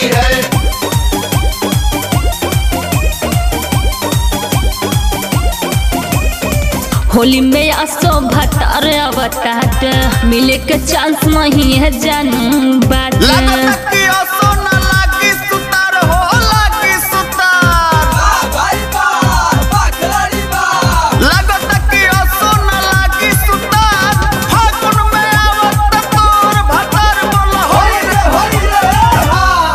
होली है होली में असो भतार अवताट मिले के चांस नहीं है जानू बात लागत कि असो न लागी सुतार हो लागी सुतार लागत कि असो न लागी सुतार फागुन में आवत तोर भतार बोल होली रे होली रे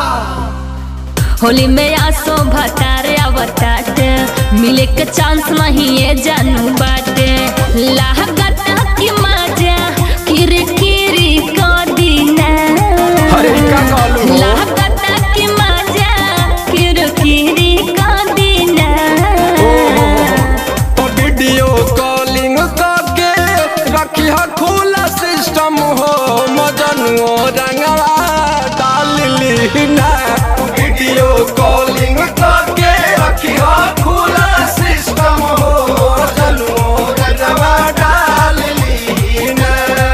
होली में असो भतार अवताट मिले के चांस नहीं है जानू बाटे लागत की मजा किरी किरी को दीना अरे का कहलू हो? लागत की मजा किरी किरी को दीना तो वीडियो कॉलिंग करके रखी है खुला सिस्टम हो मजनुओ रंगवा डाल ली ना वीडियो कॉलिंग करके रखी है खुला सिस्टम हो मजनुओ रंगवा डाल ली ना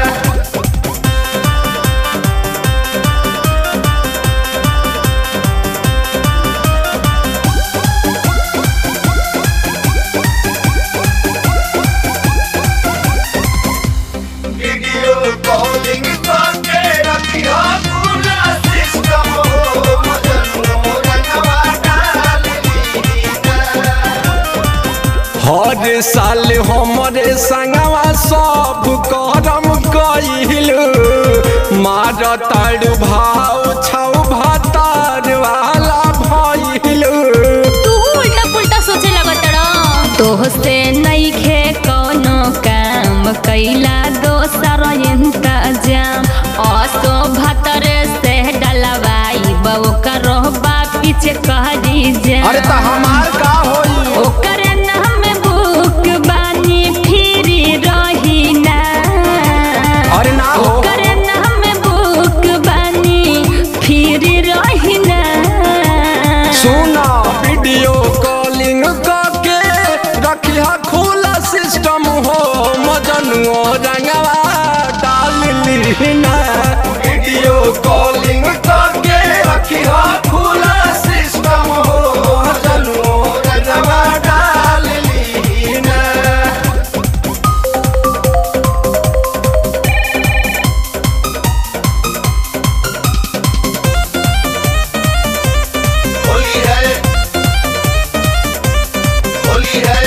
वीडियो कॉलिंग करके रखिया पूरा सिस्टम हो मजनू रंगवा डाल लीना हर साल हमरे संगवा सब करम कइलू मार ताड़ भाव छौ भतार वाला भइलू तू उल्टा पुल्टा सोचे लगत तो से नहीं खे कोनो काम कैला दोसर इंतजाम असो भतर से डलवाई बो करो बा पीछे कहरी जा अरे त हमार का होई ओकर नाम बुक बानी फिरी रही ना अरे ना हो ओकर नाम बुक बानी फिरी रही ना सुना वीडियो कॉलिंग करके रखिया खुला सिस्टम हो मजनुओ रंगवा डाल ली ना वीडियो कॉलिंग करके रखिया खुला सिस्टम हो मजनुओ रंगवा डाल ली ना होली है होली है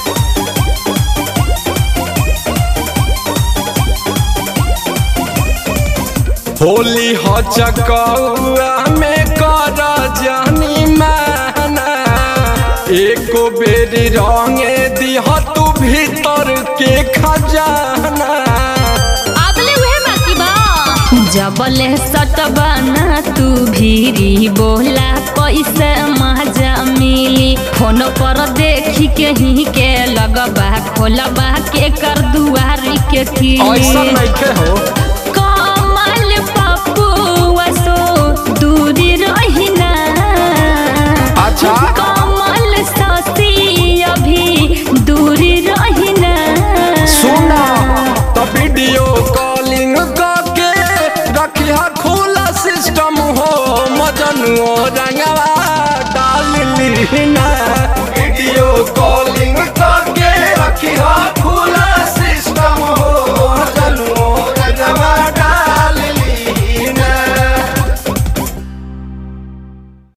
होली हो चकौआ में कर जानी माना एको बेरी रंगे दिह तू भीतर के खजाना अबले उहे बाकी बा जबले सटबाना तू भीरी बोला कैसे मजा मिली फोन पर देखी के ही के लगबा खोलबा के कर दुआरी के की ऐसा नहीं हो कमल पप्पू वसो दूरी रहिना अच्छा। कमल ससी अभी दूरी रहिना सुना तो वीडियो कॉलिंग करके रखिया खुला सिस्टम हो मजनुओ रंगवा डाल ली ना वीडियो कॉलिंग कर